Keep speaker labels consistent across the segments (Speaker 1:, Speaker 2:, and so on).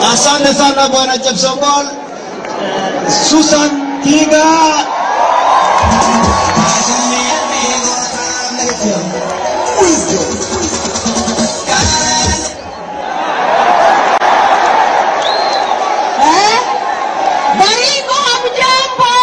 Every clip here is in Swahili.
Speaker 1: Asante sana bwana Chepsongol. Susan Tiga.
Speaker 2: Eh? Baringo hamjambo?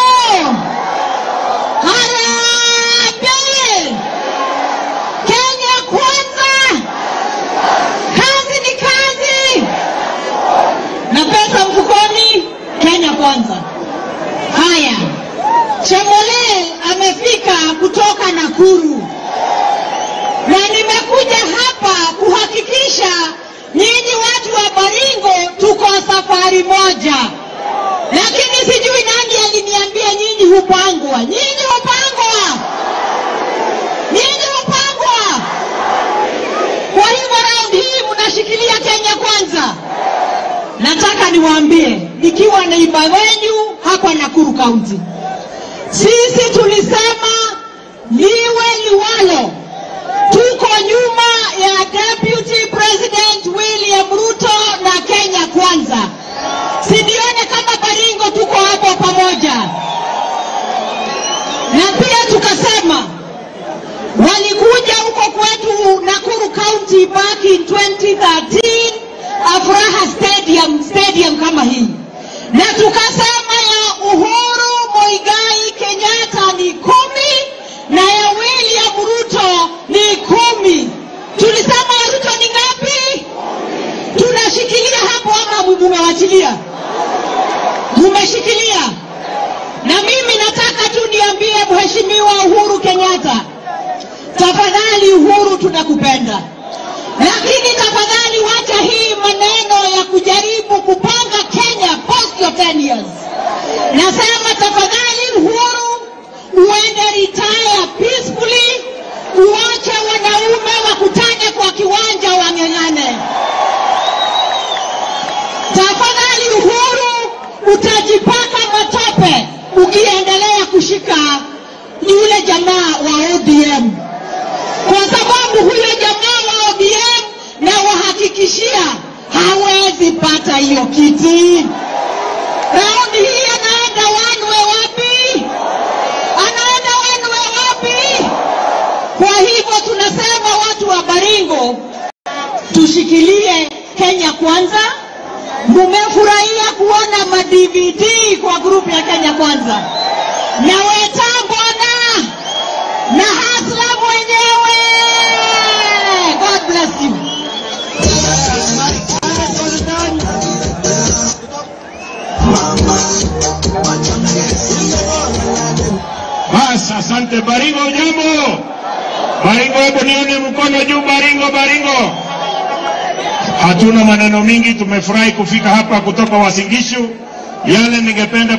Speaker 2: Harambee! Kenya kwanza! Kazi ni kazi! Na pesa mfukoni, Kenya kwanza. Haya, Chemole amefika kutoka Nakuru na nimekuja hapa kuhakikisha nyinyi watu wa Baringo tuko safari moja, lakini sijui nani aliniambia nyinyi hupangwa. Nyinyi hupangwa, nyinyi hupangwa. Kwa hivyo raundi hii mnashikilia Kenya kwanza. Nataka niwaambie, nikiwa naiba wenyu hapa Nakuru County, sisi tulisema liwe liwalo, tuko nyuma ya Deputy President William Ruto na Kenya Kwanza. Sidione kama Baringo tuko hapo pamoja, na pia tukasema walikuja huko kwetu Nakuru County back in 2013 Afraha Stadium, stadium kama hii, na tukasema ya Uhuru Muigai Kenyatta ni kumi na ya William Ruto ni kumi. Tulisema ya Ruto ni ngapi? Tunashikilia hapo ama mumewachilia? Mumeshikilia. Na mimi nataka tu niambie Mheshimiwa Uhuru Kenyatta, tafadhali Uhuru, tunakupenda, lakini tafadhali wacha hii maneno ya kujaribu kupanga Kenya post your 10 years. Nasema tafadhali Uhuru, uende retire peacefully, uache wanaume wakutane kwa kiwanja wang'eng'ane. Tafadhali Uhuru, utajipaka matope ukiendelea kushika yule jamaa wa ODM, kwa sababu huyo jamaa wa ODM na wahakikishia hawezi pata hiyo kiti. Raundi hii anaenda wanwe wapi? Anaenda wanwe wapi? Kwa hivyo tunasema watu wa Baringo tushikilie Kenya kwanza. Mumefurahia kuona ma DVD kwa grupu ya Kenya kwanza na Wetang'wana na Hasla mwenyewe. God bless you.
Speaker 3: Basi, asante. Baringo, jambo. Baringo, hebu nione mkono juu. Baringo, Baringo. Hatuna maneno mingi, tumefurahi kufika hapa kutoka Wasingishu. Yale ningependa